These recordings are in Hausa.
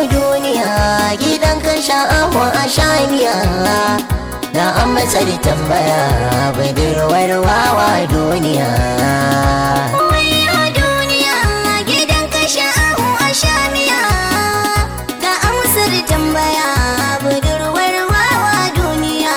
duniya gidan ka sha'awa a shaniya da an masa da tambaya budurwar wawa duniya Wayo duniya gidan ka sha'ahu a shamiya ga amsar tambaya budurwar wawa duniya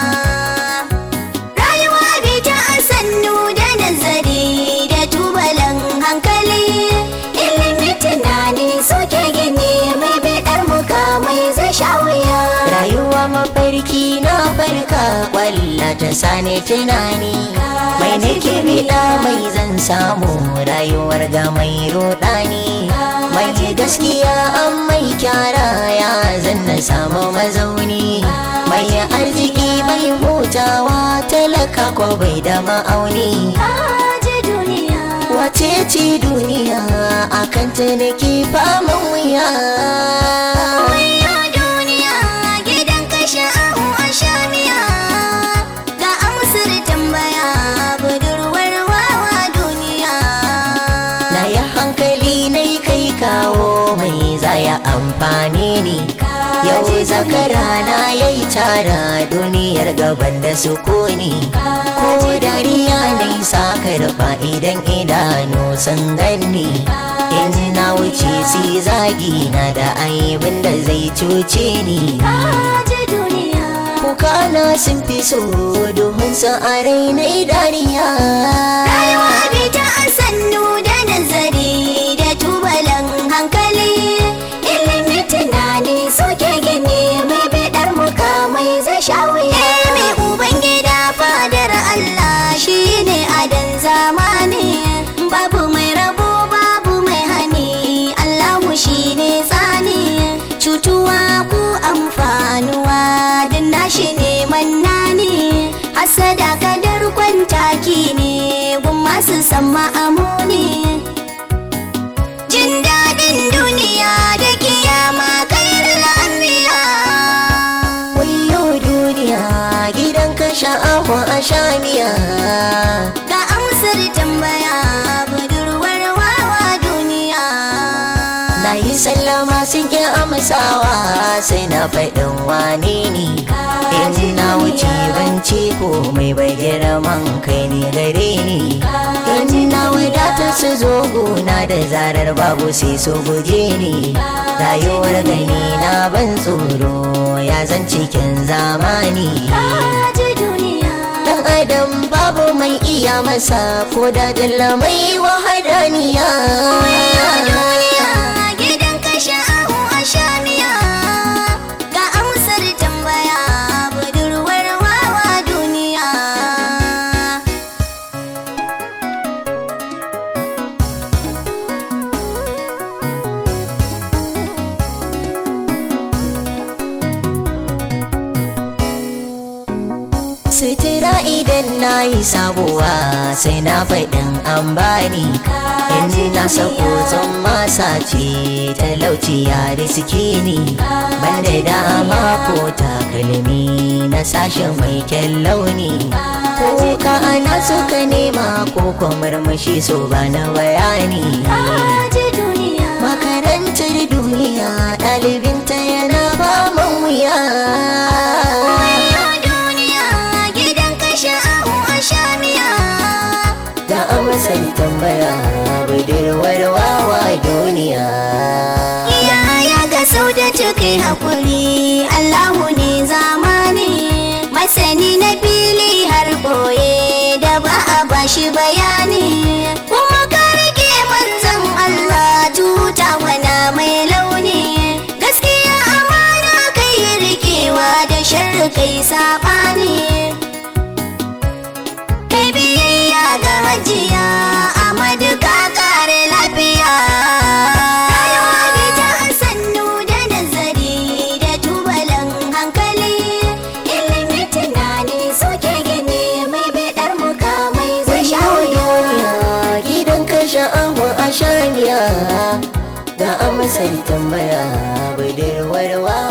rayuwa bai ta sannu da nazari da tubalan hankali ilimi tunani suke gini mai bidar mukamai zai sha wuya rayuwa mafarki na farka kwalla ta sani tunani mai nake biɗa mai zan samu rayuwar ga mai rudani mai gaskiya an mai kyara ya zan na samu mazauni mai arziki mai hutawa talaka ko bai da ma'auni Aje duniya wace ce duniya akan ta nake faman wuya Wayo duniya gidan ka sha'ahu a shamiya ga amsar tambaya budurwar wawa duniya Na yi hankali na yi kai kawo mai zaya amfani ne Yau zakara na ya yi tara duniyar gaban da sukuni Ko dariya na yi sakarfa idan idanu sun ganni In na wuce si zagi na da aibin da zai cuce ni Aje duniya Kuka na sun fi so domin sa a raina dariya rayuwa bai ta sannu da nazari da tubalan hankali ilimi tunani suke gini mai bidar mukamai zai sha wuya mai ubangida fadar Allah shine adan zamani babu mai rabo babu mai hani Allahu shine tsani cutuwa ku amfanuwa din nashi ne mannani hasada kadar kwantaki ne gun masu san ma'amuni jin daɗin duniya da kiyama kairar anbiya Wayo duniya gidan ka sha'awa a shaniya ga amsar tambaya budurwar wawa duniya Na yi sallama sun ƙi amsawa sai na faɗin wane ne In na wuce banci ko mai bai girman kai ne gare ni In na wadata su zo gona da zarar babu sai su guje ni Rayuwar gani na ban tsoro ya zan cikin zamani Aje duniya Dan adam babu mai iya masa ko da dalla mai wahadaniya duniya gidan ka sha'ahu a shamiya ga amsar tambaya budurwar wawa duniya Sutura idan na yi sabuwa sai na faɗin an bani In na sako zan masa ce talauci ya riski ni Banda dama ko takalmi na sashen mai kyan launi Ko ka ana suka nema ko kuma murmushi so ba na bayani Aje duniya Makarantar duniya ɗalibinta yana ba man wuya Wayo duniya gidan ka sha'ahu a shamiya Da amsar tambaya budurwar wawa duniya Yaya ga sau da kai hakuri Allahu ne zamani masani na fili har boye da ba a bashi bayani kuma ka rike manzon Allah tuta wana mai launi gaskiya amana kai rikewa da sharri kai sabani kai biyayya ga hajiya Amadu ka kare lafiya rayuwa bai ta sannu da nazari da tubalan hankali ilimi tunani suke gini mai bidar mukamai zai sha wuya duniya gidan ka sha'awa a shaniya Da amsar tambaya budurwar wawa